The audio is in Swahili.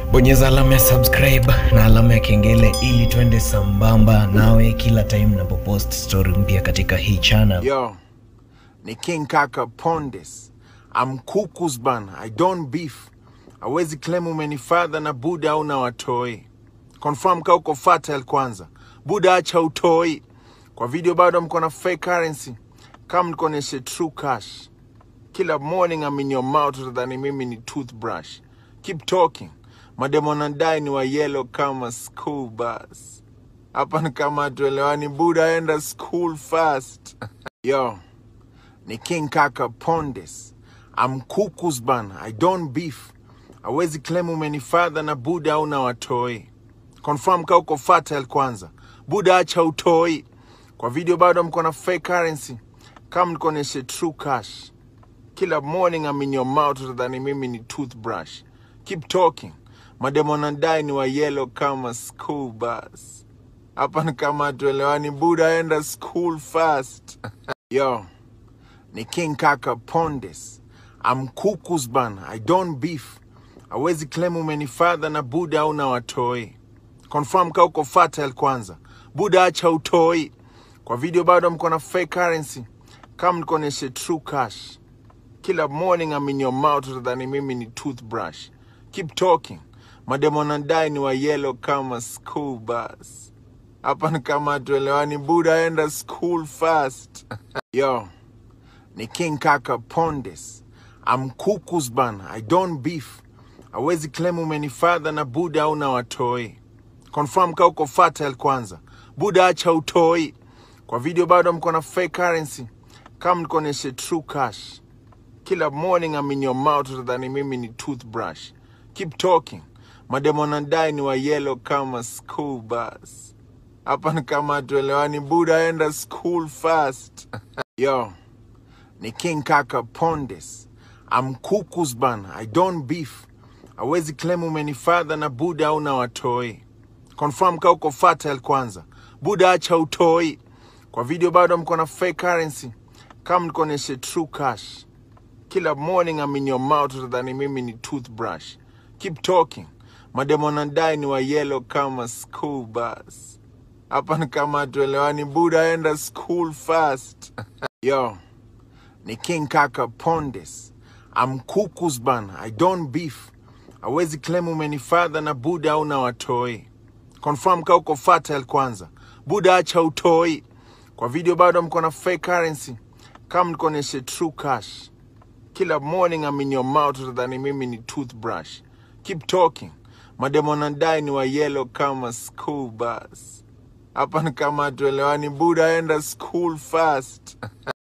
bonyeza alama ya subscribe na alama ya kengele ili twende sambamba nawe kila time napopost story mpya katika hii channel Yo, ni King Kaka Pondes. I'm kukus bana, I don't beef. Awezi claim umenifadha na Buda au na watoi. Confirm ka uko fertile kwanza. Buda acha utoi. Kwa video bado mko na fake currency. Kama nikoneshe true cash. Kila morning I'm in your mouth utadhani mimi ni toothbrush. Keep talking. Mademo nadai ni wa yellow kama school bus. Hapa ni kama hatuelewani. Buda enda school fast. Yo, ni King Kaka Pondes. I'm kukus bana, I don't beef. Awezi claim umenifadha na Buda au na watoi. Confirm ka uko fertile kwanza. Buda acha utoi. Kwa video bado mko na fake currency. Kama nikoneshe true cash. Kila morning I'm in your mouth utadhani mimi ni toothbrush. Keep talking. Mademo nadai ni wa yellow kama school bus. Hapa ni kama hatuelewani. Buda enda school fast. Yo, ni King Kaka Pondes. I'm kukus bana, I don't beef. Awezi claim umenifadha na Buda au na watoi. Confirm ka uko fertile kwanza. Buda acha utoi. Kwa video bado mko na fake currency. Kama nikoneshe true cash. Kila morning I'm in your mouth utadhani mimi ni toothbrush. Keep talking. Mademo nadai ni wa yellow kama school bus. Hapa ni kama hatuelewani. Buda enda school fast. Yo, ni King Kaka Pondes. I'm kukus bana, I don't beef. Awezi claim umenifadha na Buda au na watoi. Confirm ka uko fertile kwanza. Buda acha utoi. Kwa video bado mko na fake currency. Kama nikoneshe true cash. Kila morning I'm in your mouth utadhani mimi ni toothbrush. Keep talking. Mademo nadai ni wa yellow kama school bus. Hapa ni kama hatuelewani. Buda enda school fast. Yo, ni King Kaka Pondes. I'm kukus bana, I don't beef. Awezi claim umenifadha na Buda au na watoi. Confirm ka uko fertile kwanza. Buda acha utoi. Kwa video bado mko na fake currency. Kama nikoneshe true cash. Kila morning I'm in your mouth utadhani mimi ni toothbrush. Keep talking. Mademo nadai ni wa yellow kama school bus. Hapa ni kama hatuelewani. Buda enda school fast. Yo, ni King Kaka Pondes. I'm kukus bana, I don't beef. Awezi claim umenifadha na Buda au na watoi. Confirm ka uko fertile kwanza. Buda acha utoi. Kwa video bado mko na fake currency. Kama nikoneshe true cash. Kila morning I'm in your mouth utadhani mimi ni toothbrush. Keep talking. Mademo nadai ni wa yellow kama school bus. Hapa ni kama hatuelewani. Buda enda school fast.